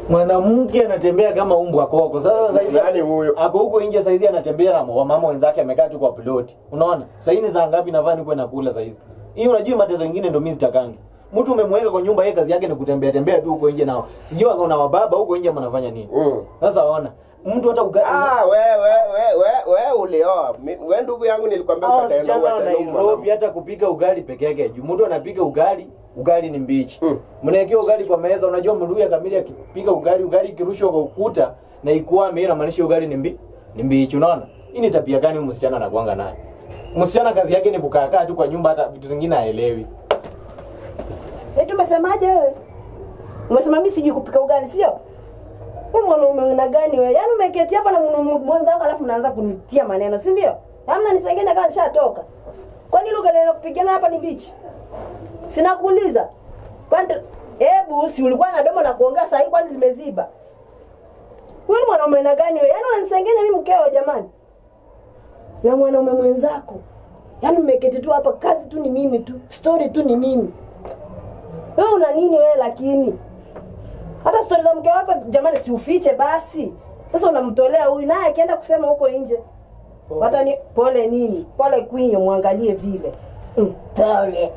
mwanamke anatembea kama umbwa koko. Sasa saizi Nani huyo? ako huko nje saizi anatembea na wamama wenzake amekaa tu kwa ploti. Unaona? Sasa ni saa ngapi navaa nikuwe nakula saizi? Hii unajua mateso mengine ndio mimi sitakangi. Mtu umemweka kwa nyumba, yeye kazi yake ni kutembea tembea tu huko nje nao. Sijui akaona wababa huko nje mnafanya nini. Mm. Sasa ona, mtu hata uga... Ah, we we we we we ulioa. Mi- We ndugu yangu nilikwambia Hao utaenda wasichana wa uwachane huyu Nairobi mwanamke. hata kupika ugali peke yake juu mtu anapika ugali ugali ni mbichi Mm. mnaekea ugali kwa meza unajua mluya kamili akipika ugali ugali ikirushwa kwa ukuta na ikwame inamaanisha ugali ni mbi ni mbichi unaona hii ni tabia gani huyu msichana anakuanga nayo msichana kazi yake ni kukaa tu kwa nyumba hata vitu zingine haelewi Eti umesemaje wewe? Umesema mimi sijui kupika ugali, sio? Wewe mwanaume una gani wewe? Yaani umeketi hapa na mwanaume mwenzako alafu unaanza kunitia maneno, si ndio? Hamna nisengenya kama nishatoka. Kwani lugha neno kupigana hapa ni bichi? Sina kuuliza. Kwani hebu si ulikuwa na domo na kuongea saa hii kwani limeziba? Wewe ni mwanaume na gani wewe? Yaani unanisengenya mimi mkeo jamani. Na mwanaume mwenzako. Yaani mmeketi tu hapa kazi tu ni mimi tu. Story tu ni mimi. Wewe una nini wewe lakini? Hata stori za mke wako jamani si ufiche basi. Sasa unamtolea huyu naye akienda kusema huko nje. Hata ni pole nini? Pole kwinyo mwangalie vile. Mm, pole.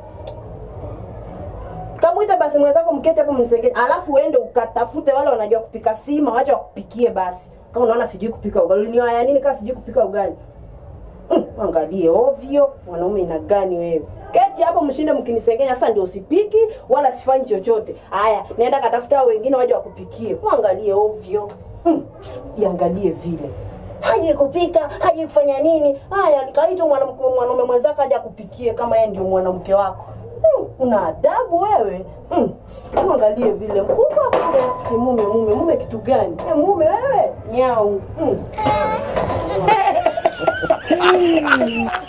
Kamuita basi mwenzako mkete hapo msengeni. Alafu uende ukatafute wale wanajua kupika sima, wacha wakupikie basi. Kama unaona sijui kupika ugali, ni waya nini kama sijui kupika ugali? Mm, angalie ovyo, mwanaume ina gani wewe? Keti hapo mshinde mkinisengenya, sasa ndio usipiki wala sifanyi chochote. Haya, nenda katafuta hao wengine waje wakupikie. Mwangalie ovyo. Mm, iangalie vile. Haje kupika, haje kufanya nini? Haya, kaita mwanamke mwanaume mwenzako aje akupikie kama yeye ndio mwanamke wako. Mm, una adabu wewe. Mm, mwangalie vile mkubwa kule. Ni mume mume mume kitu gani? Eh, mume wewe? Nyau. Mm.